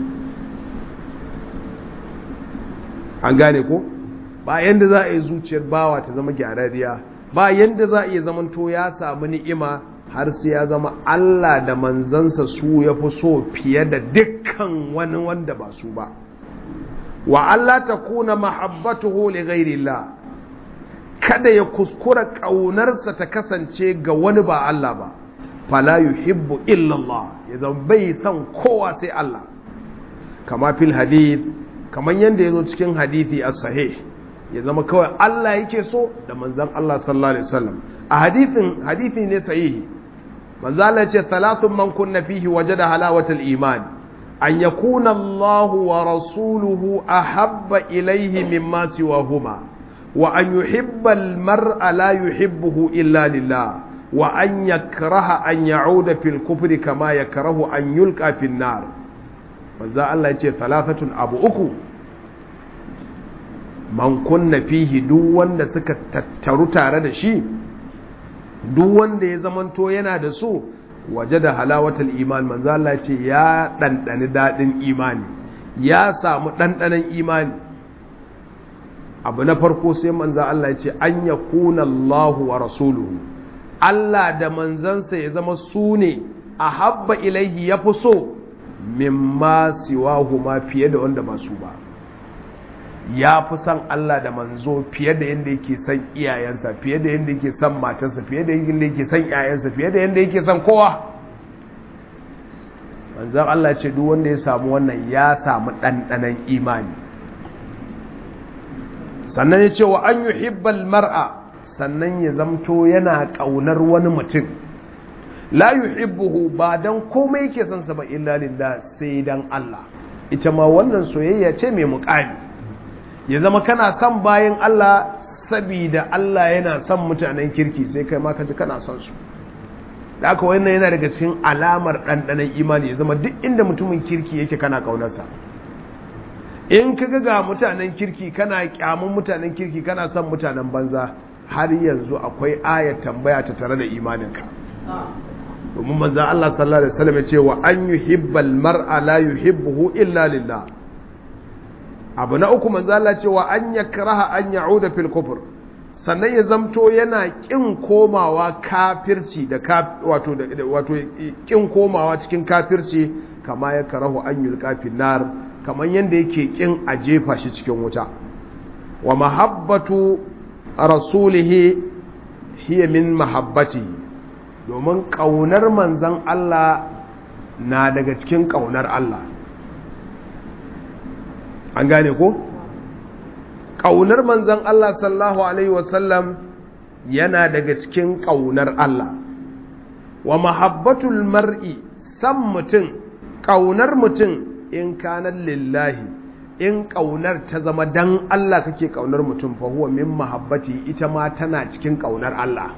an gane ko ba yanda za a yi zuciyar bawa ta zama gyararriya ba yanda za a iya zamanto ya samu ni'ima har sai ya zama Allah da manzansa su ya fi so fiye da dukkan wani wanda ba su ba wa Allah ta kuna mahabbatuhu li ghairillah kada ya kuskura ƙaunarsa ta kasance ga wani ba Allah ba fala yuhibbu illa Allah ya zama bai san kowa sai Allah kama fil hadith kamar yadda ya zo cikin hadithi a sahih ya zama kawai Allah yake so da manzan Allah sallallahu alaihi wasallam a hadithin hadithi ne sahihi manzo Allah ya ce thalathun man kunna fihi wajada halawatal iman an yakuna Allah wa rasuluhu ahabba ilayhi mimma siwahuma wa an yuhibba al-mar'a la yuhibbuhu illa lillah wa an yakraha an ya'uda fil kufri kama yakrahu an yulqa fin nar manzo Allah ya ce thalathatun abu uku man kunna fihi duk wanda suka tattaru tare da shi duk wanda ya zamanto yana da su waje da halawatul iman manzo Allah ya ce ya dandani dadin imani ya samu dandanan imani abu na farko sai manzo Allah ya ce an yakuna Allahu wa rasuluhu Allah da manzansa ya zama su ne a habba ilaihi ya fi so mimma siwahu ma fiye da wanda ba su ba ya fi son Allah da manzo fiye da yadda yake son iyayensa fiye da yadda yake son matarsa fiye da yadda yake son iyayensa fiye da yadda yake son kowa manzan Allah ce duk wanda ya samu wannan ya samu ɗanɗanan imani sannan ya ce wa an yi hibbal mar'a sannan ya zamto yana ƙaunar wani mutum la yuhibbuhu ba dan komai yake son sa ba illa lillah sai dan Allah ita ma wannan soyayya ce mai muƙami ya zama kana son bayan Allah sabida Allah yana son mutanen kirki sai kai ma kaji kana son su da aka wannan yana daga cikin alamar ɗanɗanon imani ya zama duk inda mutumin kirki yake kana ƙaunarsa in ka ga mutanen kirki kana kyamun mutanen kirki kana son mutanen banza har yanzu akwai ayat tambaya ta tare da imaninka domin manzan Allah sallallahu Alaihi wasallam ya ce wa an yuhibbal mar'a la yuhibbuhu illa lillah abu na uku manzan Allah ce wa an yakraha an ya'uda fil kufr sannan ya zamto yana kin komawa kafirci da wato wato kin komawa cikin kafirci kama ya karahu an yulqa fil nar kaman yanda yake kin a jefa shi cikin wuta wa mahabbatu rasulihi hiya min mahabbatihi domin ƙaunar manzan Allah na daga cikin ƙaunar Allah an gane ko? ƙaunar manzan Allah sallahu Alaihi wasallam yana daga cikin ƙaunar Allah wa mahabbatul mar'i san mutum ƙaunar mutum in kanar lillahi in ƙaunar ta zama dan Allah kake ƙaunar mutum fa huwa min mahabbati ita ma tana cikin ƙaunar Allah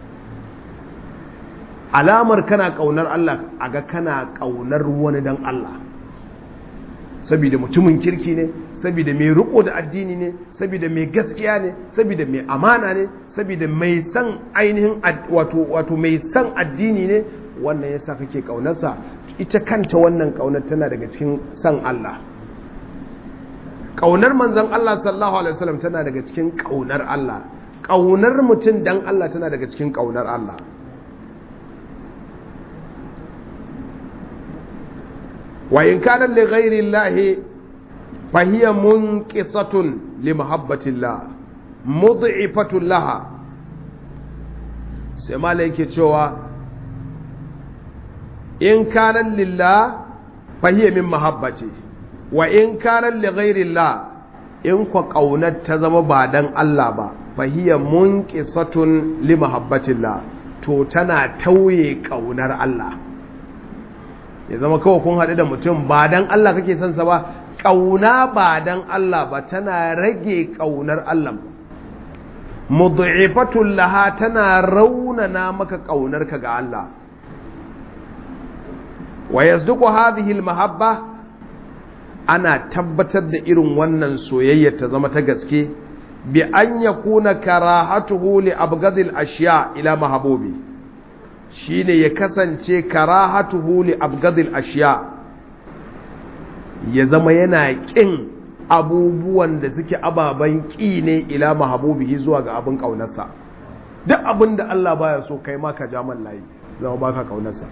alamar kana ƙaunar Allah a ga kana ƙaunar wani don Allah saboda mutumin kirki ne saboda mai riko da addini ne saboda mai gaskiya ne saboda mai amana ne saboda mai san ainihin wato wato mai san addini ne wannan yasa kake ƙaunarsa ita kanta wannan ƙaunar tana daga cikin san Allah ƙaunar manzon Allah sallallahu alaihi wasallam tana daga cikin ƙaunar Allah ƙaunar mutum dan Allah tana daga cikin ƙaunar Allah وإن كان لغير الله فهي منقصة لمحبة الله مضعفة لها سما لك cewa in kana lillah fahiya min mahabbati wa in kana li ghairillah in kwa kaunar ta zama ba dan Allah ba fa hiya munqisatun li mahabbatillah to tana tauye kaunar Allah ya zama kawai kun haɗu da mutum ba dan Allah kake son sa ba kauna ba dan Allah ba tana rage kaunar Allah mud'ifatun laha tana raunana maka kaunarka ga Allah wa yasduqu hadhihi almahabba ana tabbatar da irin wannan soyayya ta zama ta gaske bi an yakuna karahatuhu li abghadil ashiya ila mahabubi shine ya kasance karahatuhu li abghadil ashiya ya zama yana kin abubuwan da suke ababen ƙi ne ila mahabubihi zuwa ga abin ƙaunarsa duk abin da Allah baya so kai ma ka ja man layi zama baka ƙaunarsa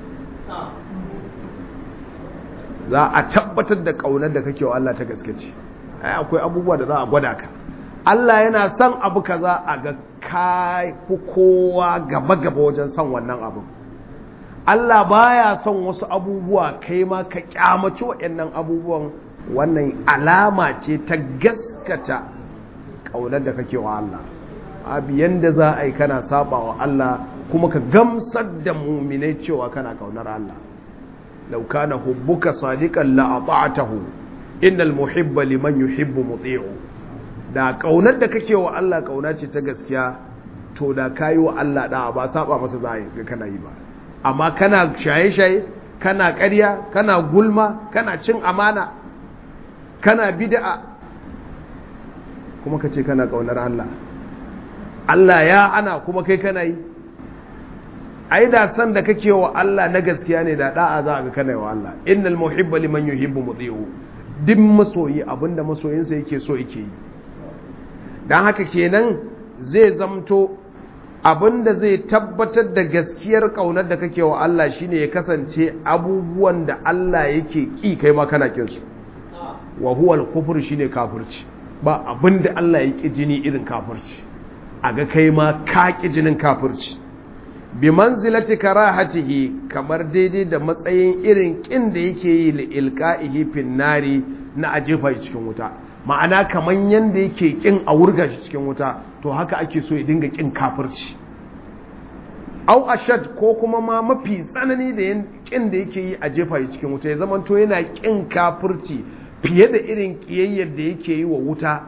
za a tabbatar da ƙaunar da kake wa Allah ta gaske ce ai akwai abubuwa da za a gwada ka Allah yana son abu kaza a ga kai kowa gaba gaba wajen son wannan abu Allah baya son wasu abubuwa kai ma ka kyamaci waɗannan abubuwan wannan alama ce ta gaskata ƙaunar da kake wa Allah abu yanda za a yi kana saba wa Allah kuma ka gamsar da muminai cewa kana ƙaunar Allah law kana hubbuka sadiqan la ata'tahu innal muhibba liman yuhibbu muti'u da ƙaunar da kake wa Allah ƙauna ce ta gaskiya to da kayi wa Allah da ba saba masa za a yi kana yi ba amma kana shaye-shaye kana ƙarya kana gulma kana cin amana kana bid'a kuma ka ce kana kaunar Allah Allah ya ana kuma kai kana yi ai da san da kake wa Allah na gaskiya ne da da'a za ga kana wa Allah innal muhibba liman yuhibbu muti'u duk masoyi abinda masoyinsa yake so yake yi dan haka kenan zai zamto abinda zai tabbatar da gaskiyar kaunar da kake wa Allah shine ya kasance abubuwan da Allah yake ki kai ma kana kin su wa huwa al-kufr shine kafirci ba abinda Allah ya ki jini irin kafirci aga kai ma ka ki jinin kafirci bi manzilati karahatihi kamar daidai da matsayin irin kin da yake yi li ilqa'ihi fin nari na ajefa cikin wuta ma'ana kaman yanda yake kin a wurga shi cikin wuta to haka ake so ya dinga kin kafirci au ashad ko kuma ma mafi tsanani da kin da yake yi a jefa shi cikin wuta ya zamanto yana kin kafirci fiye da irin ƙiyayyar da yake yi wa wuta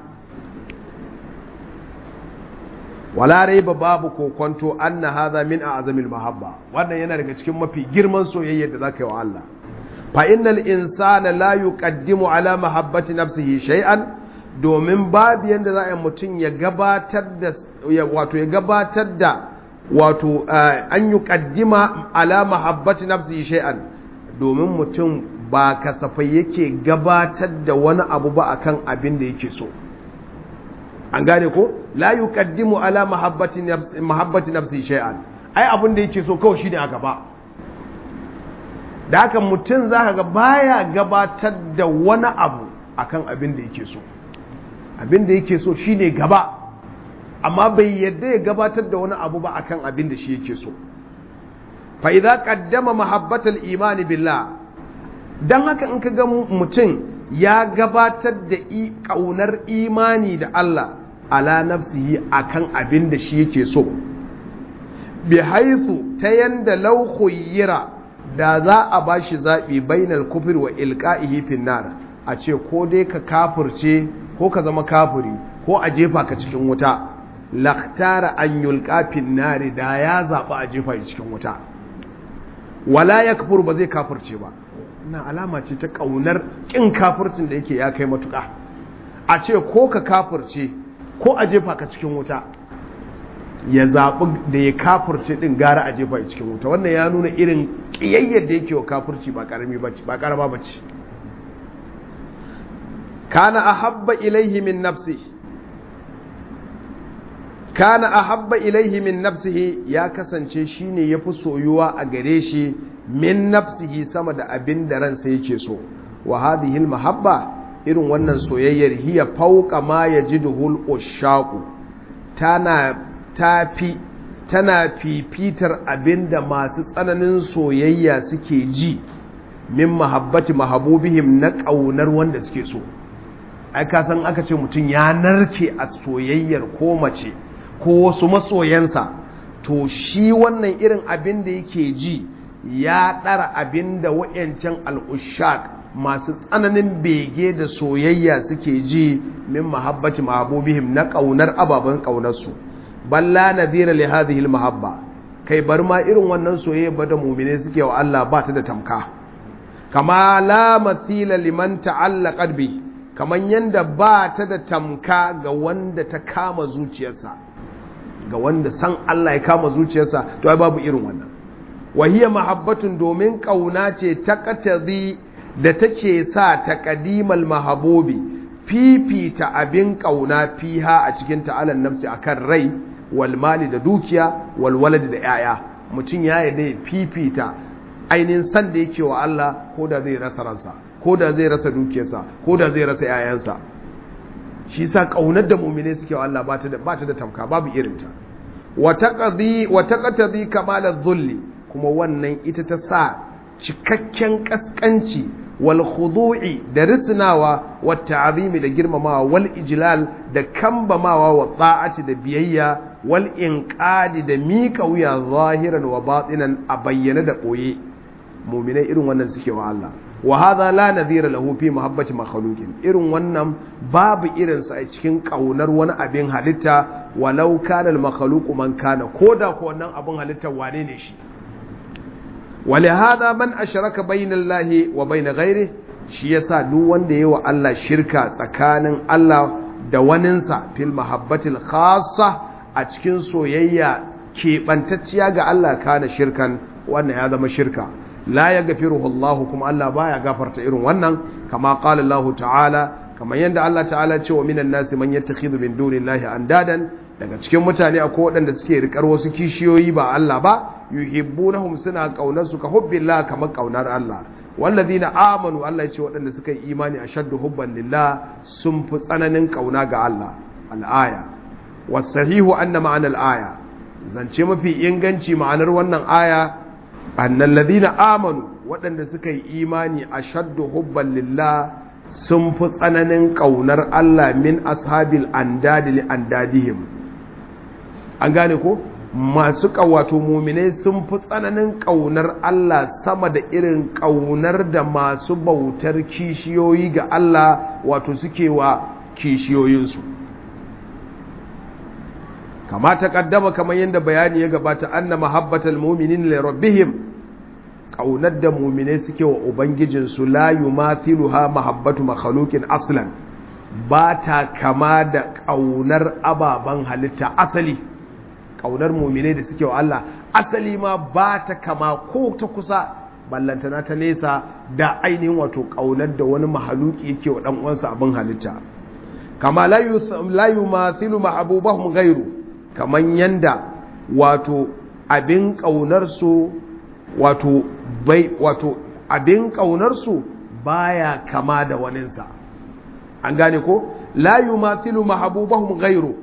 wala raiba babu kokonto anna hadha min a'zamil mahabba wannan yana daga cikin mafi girman soyayyar da zaka yi wa Allah fa innal insana la yuqaddimu ala mahabbati nafsihi shay'an domin babu yanda za a mutum ya gabatar da wato ya gabatar da wato an yuqaddima ala mahabbati nafsihi shay'an domin mutum ba kasafai yake gabatar da wani abu ba akan abin da yake so an gane ko la yuqaddimu ala mahabbati nafsi mahabbati nafsi shay'an ai abin da yake so kawai shine a gaba da haka mutum zaka ga baya gabatar da wani abu akan abin da yake so abin da yake so shine gaba amma bai yadda ya gabatar da wani abu ba akan abin da shi yake so fa idza qaddama mahabbatal imani billah don haka in ka ga mutum ya gabatar da ƙaunar imani da Allah ala nafsihi akan abin da shi yake so bi haithu ta yanda laukhuyira da za a ba shi zaɓi bainal kufir wa ilka'ihi finnar a ce ko dai ka kafirce ko ka zama kafiri ko a jefa ka cikin wuta laktara an yulka finnari da ya zaɓi a jefa cikin wuta wala ya kafur ba zai kafirce ba na alama ce ta ƙaunar ƙin kafircin da yake ya kai matuƙa a ce ko ka kafirce ko a jefa ka cikin wuta ya zaɓi da ya kafirce ɗin gara a jefa cikin wuta wannan ya nuna irin ƙiyayyar da yake wa kafirci ba ƙarami ba ce ba ƙarama ba ce kana ahabba ilaihi min nafsi kana ahabba ilaihi min nafsihi ya kasance shine yafi soyuwa a gare shi min nafsihi sama da abin da ransa yake so wa hadhihi mahabba irin wannan soyayyar hiya fauqa ma yajiduhul ushaqu tana tafi tana fifitar abinda masu tsananin soyayya suke ji min mahabbati mahabubihim na ƙaunar wanda suke so ai ka san aka ce mutum ya narke a soyayyar ko mace ko wasu masoyansa to shi wannan irin abin da yake ji ya ɗara abin da wa'yancan al'ushak masu tsananin bege da soyayya suke ji min mahabbati mahabubihim na ƙaunar ababen ƙaunarsu balla nadhira li hadhihi mahabba kai bar ma irin wannan soyayya ba da mu'mine suke wa Allah ba ta da tamka kama la mathila liman ta'allaqat bi kaman yanda ba ta da tamka ga wanda ta kama zuciyarsa ga wanda san Allah ya kama zuciyarsa to ai babu irin wannan wahiya mahabbatun domin kauna ce ta qatadi da take sa taqdimal mahabubi fifita abin kauna fiha a cikin ta'alan nafsi akan rai wal mali da dukiya wal walad da yaya mutum ya yarda ya fifita ainihin san da yake wa Allah ko da zai rasa ransa ko da zai rasa dukiyarsa ko da zai rasa yayansa shi sa kaunar da mu'mine suke wa Allah ba ta da ba ta da tamka babu irinta wa taqdi wa taqtadi kamal adh-dhulli kuma wannan ita ta sa cikakken kaskanci wal khudu'i da risnawa wa ta'zimi da girmamawa wal ijlal da kambamawa wa ta'ati da biyayya wal inqadi da mika wuya zahiran wa batinan a bayyana da boye mu'minai irin wannan suke wa Allah wa hadha la nadhira lahu fi mahabbati makhluqin irin wannan babu irin sa a cikin kaunar wani abin halitta walau kana al makhluqu man kana koda ko wannan abin halitta wane ne shi ولهذا من أشرك بين الله وبين غيره shi yasa duk wanda yayi wa Allah shirka tsakanin Allah da waninsa fil mahabbatil khassa a cikin soyayya keɓantacciya ga Allah kana shirkan wannan ya zama shirka la yaghfiruhu Allah kuma Allah baya gafarta irin wannan kama qala Allah ta'ala kamar yadda Allah ta'ala ce wa minan nasi man yattakhidhu min dunillahi andadan daga cikin mutane akwai waɗanda suke rikar wasu kishiyoyi ba Allah ba yuhibbunahum suna kaunar su ka hubbillah kamar kaunar Allah wallazina amanu Allah ya ce waɗanda suka yi imani ashaddu hubban lillah sun fi tsananin kauna ga Allah al-aya wasahihu anna ma'ana al-aya zance mafi inganci ma'anar wannan aya annal ladina amanu waɗanda suka yi imani ashaddu hubban lillah sun fi tsananin kaunar Allah min ashabil andadi li andadihim an gane ko masu ƙawato muminai sun fi tsananin ƙaunar Allah sama da irin ƙaunar da masu bautar kishiyoyi ga Allah wato suke wa kishiyoyinsu kama ta ƙaddama kamar yadda bayani ya gabata anna mahabbatal muminin li rabbihim ƙaunar da muminai suke wa ubangijinsu la yumathiluha mahabbatu makhluqin aslan ba ta kama da ƙaunar ababen halitta asali ƙaunar mumine da suke wa Allah asali ma ba ta kama ko ta kusa ballantana ta nesa da ainihin wato ƙaunar da wani mahaluki yake wa ɗan uwansa abin halitta kama la yumathilu ma'abubahum ghairu kaman yanda wato abin ƙaunar su wato bai wato abin ƙaunar su baya kama da waninsa an gane ko la yumathilu mahabubahum ghairu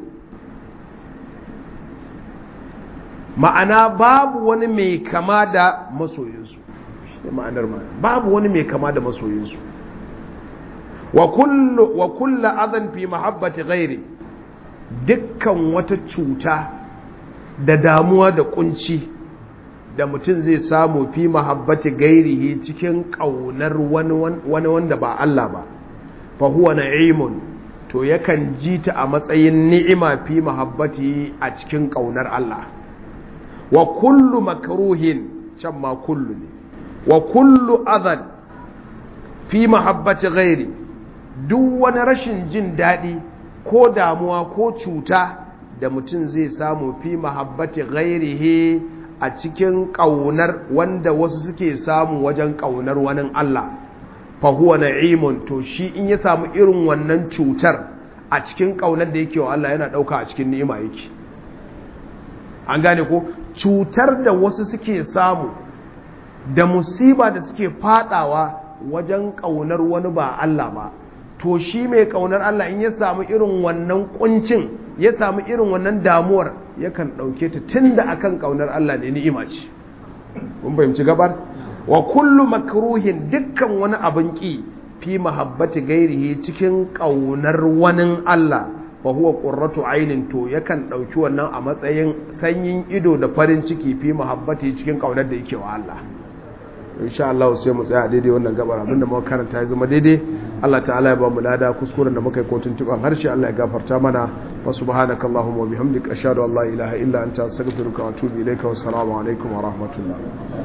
ma'ana babu wani mai kama da masoyinsu shi ma'anar ma'ana babu wani mai kama da masoyinsu wa kullu wa kullu adhan fi mahabbati ghairi dukkan wata cuta da damuwa da kunci da mutum zai samu fi mahabbati gairihi cikin kaunar wani wanda ba Allah ba fa huwa na'imun to yakan ji ta a matsayin ni'ima fi mahabbati a cikin kaunar Allah wa kullu makruhin can ma kullu ne wa kullu adhan fi mahabbati ghairi duk wani rashin jin daɗi ko damuwa ko cuta da mutum zai samu fi mahabbati ghairihi a cikin ƙaunar wanda wasu suke samu wajen ƙaunar wani Allah fahuwa na'imun to shi in ya samu irin wannan cutar a cikin ƙaunar da yake wa Allah yana ɗauka a cikin ni'ima yake an gane ko cutar da wasu suke samu da musiba da suke fadawa wajen ƙaunar wani ba Allah ba to shi mai ƙaunar Allah in ya samu irin wannan kuncin ya samu irin wannan damuwar yakan ɗauke ta tun da akan ƙaunar Allah ne ni'ima ce kun fahimci gabar wa kullu makruhin dukkan wani abin ki fi mahabbati gairihi cikin kaunar wani Allah fa huwa qurratu ainin to yakan dauki wannan a matsayin sanyin ido da farin ciki fi mahabbati cikin kaunar da yake wa Allah insha Allah sai mu tsaya daidai wannan gabar abinda muka karanta ya zama daidai Allah ta'ala ya ba mu lada kuskuren da muka yi kotun tuban harshe Allah ya gafarta mana fa subhanaka allahumma wa bihamdika ashhadu an la ilaha illa anta astaghfiruka wa atubu ilayka wa assalamu alaikum wa rahmatullah